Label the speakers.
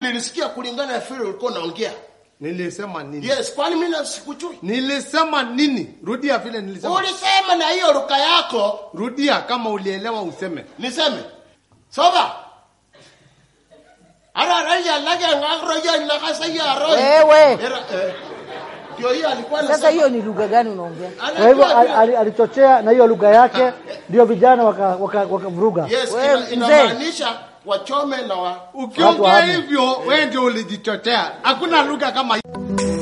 Speaker 1: nilisikia kulingana na vile ulikuwa unaongea.
Speaker 2: Nilisema nini?
Speaker 1: Yes, kwani mimi na sikujui?
Speaker 2: Nilisema nini? Rudia vile nilisema.
Speaker 1: Ulisema na hiyo lugha yako
Speaker 2: Rudia kama ulielewa useme.
Speaker 1: niseme. Soba. Ara raja lage ngagroja nakasa ya roho.
Speaker 3: Wewe.
Speaker 1: Era, eh, Ndio hiyo alikuwa
Speaker 3: Sasa
Speaker 1: anasema.
Speaker 3: hiyo ni lugha gani unaongea?
Speaker 4: Kwa hivyo al- al- alichochea na hiyo lugha yake, ndio vijana wakavuruga waka, wakavuruga.
Speaker 1: Yes,
Speaker 3: Wewe,
Speaker 1: ina-
Speaker 3: mzee.
Speaker 1: inamaanisha wachome na wa
Speaker 4: Watu
Speaker 2: Ukiongea
Speaker 4: wahame.
Speaker 2: hivyo wewe ndio ulijichotea. Hakuna lugha kama hiyo.